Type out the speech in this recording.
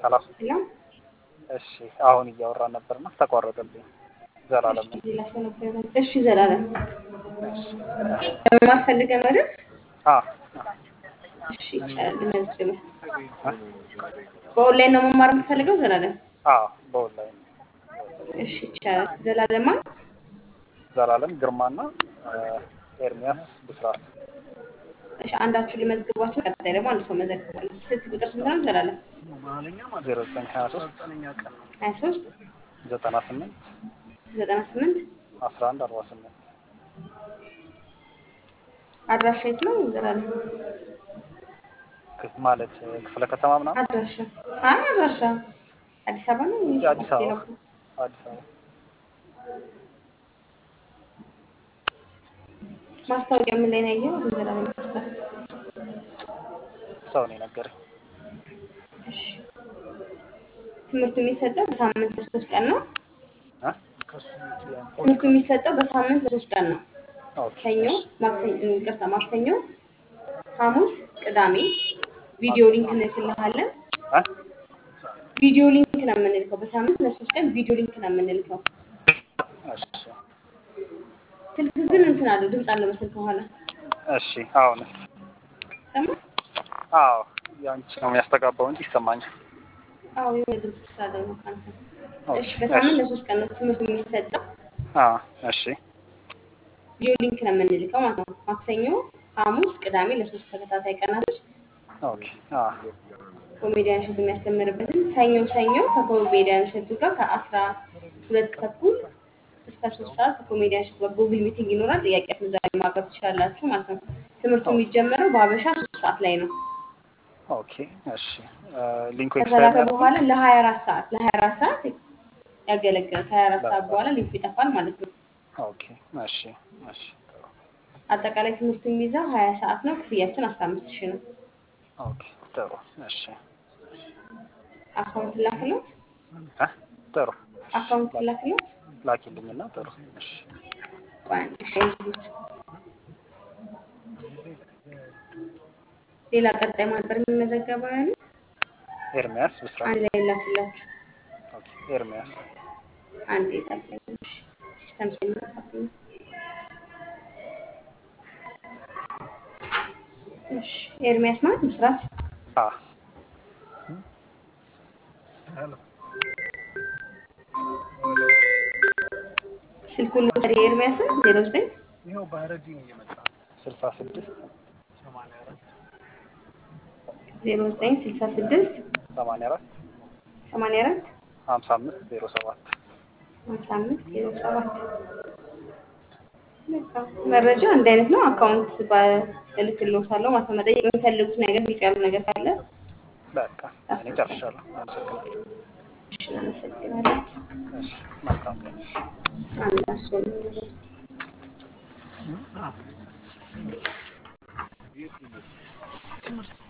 ሰላም ሄሎ እሺ አሁን እያወራን ነበርና ተቋረጠብኝ። ዘላለም ነኝ። ሌላ ሰው ነበር። እሺ ዘላለም እሺ ለመማር ፈልገህ ነው አይደል? አ እሺ ይቻላል። ልመዝግብህ። በኦንላይን ነው መማር የምትፈልገው ዘላለም? አ በኦንላይን እሺ ይቻላል። ዘላለማ ዘላለም ግርማና ኤርሚያስ ብስራት እሺ አንዳችሁ ሊመዝግባችሁ፣ ቀጣይ ደግሞ አንድ ሰው መዘግባለሁ። ስልክ ቁጥር ስንት ነው ዘላለም? ዜሮ ዘጠኝ ሀያ ሶስት ሀያ ሶስት ዘጠና ስምንት ዘጠና ስምንት አስራ አንድ አርባ ስምንት አድራሻ የት ነው ዘላለም? ማለት ክፍለ ከተማ ምናምን አድራሻ አይ አድራሻ አዲስ አበባ ነው ወይስ አዲስ አበባ ሌላ? አዲስ አበባ ማስታወቂያ ምን ላይ ነው ያየኸው? ዘላለም ይቅርታ። ሰው ነው የነገረኝ። እሺ ትምህርቱ የሚሰጠው በሳምንት ለሶስት ቀን ነው። አ ትምህርቱ የሚሰጠው በሳምንት ለሶስት ቀን ነው። ኦኬ ሰኞ፣ ማክሰኞ፣ ይቅርታ ማክሰኞ፣ ሐሙስ፣ ቅዳሜ ቪዲዮ ሊንክ እንልክልሃለን። አ ቪዲዮ ሊንክ ነው የምንልከው። በሳምንት ለሶስት ቀን ቪዲዮ ሊንክ ነው የምንልከው። እሺ ስልክ ግን እንትን አለው ድምፅ አለው በስልክ በኋላ እሺ አሁንስ ሰማ። አዎ ያንቺ ነው የሚያስተጋባው እንጂ ይሰማኛል። አዎ የሆነ ድምፅ ስላለው ነው ካንተ። ኦኬ እሺ በሳምንት ለሶስት ቀን ነው ትምህርቱ የሚሰጠው። አ እሺ ቪዲዮ ሊንክ ነው የምንልከው ማለት ነው። ማክሰኞ፣ ሐሙስ፣ ቅዳሜ ለሶስት ተከታታይ ቀናቶች ኦኬ አ ኮሜዲያን እሸቱ የሚያስተምርበትን ሰኞ ሰኞ ከኮሜዲያን እሸቱ ጋር ከአስራ ሁለት ተኩል እስከ ሶስት ሰዓት ከኮሜዲያን እሸቱ ጋር ጉግል ሚቲንግ ይኖራል። ጥያቄያችሁን እዛ ላይ ማቅረብ ትችላላችሁ ማለት ነው። ትምህርቱ የሚጀመረው በሀበሻ ሶስት ሰዓት ላይ ነው። ኦኬ እሺ ሊንኩ ከተላከ ኤክስፓየር በኋላ ለሀያ አራት ሰዓት ለሀያ አራት ሰዓት ያገለግላል። ከሀያ አራት ሰዓት በኋላ ሊንኩ ይጠፋል ማለት ነው። ኦኬ እሺ እሺ አጠቃላይ ትምህርቱ የሚይዘው ሀያ ሰዓት ነው። ክፍያችን አስራ አምስት ሺህ ነው። ኦኬ ጥሩ እሺ አካውንት ላክሎት አ ጥሩ አካውንት ላክሎት ላኪልኝና ጥሩ እሺ ቆይ አንድ ሺህ አይዙት። ሌላ ቀጣይ ማንበር የሚመዘገበው ያለ ኤርሚያስ ብስራት አንድ ላይ ላክላችሁ። ኦኬ ኤርሚያስ አንድ የታገለች ሲስተም ስለሚጠፋብኝ እሺ ኤርሚያስ ማለት ምስራት አ ስልኩን ልውሰድ የኤርሚያስን ዜሮ ዘጠኝ ስልሳ ስድስት ዜሮ ዘጠኝ ስልሳ ስድስት ሰማንያ አራት ሰማንያ አራት ሀምሳ አምስት ዜሮ ሰባት ሀምሳ አምስት ዜሮ ሰባት በቃ መረጃ እንደ አይነት ነው። አካውንት እልክልዎታለሁ ማለት ነው። መጠየቅ የሚፈልጉት ነገር ግልጽ ያሉ ነገር ካለ በቃ እኔ ጨርሻለሁ። አመሰግናለሁ። እሺ እናመሰግናለን። እሺ መልካም ቀን። አንድ አስር ትምህርት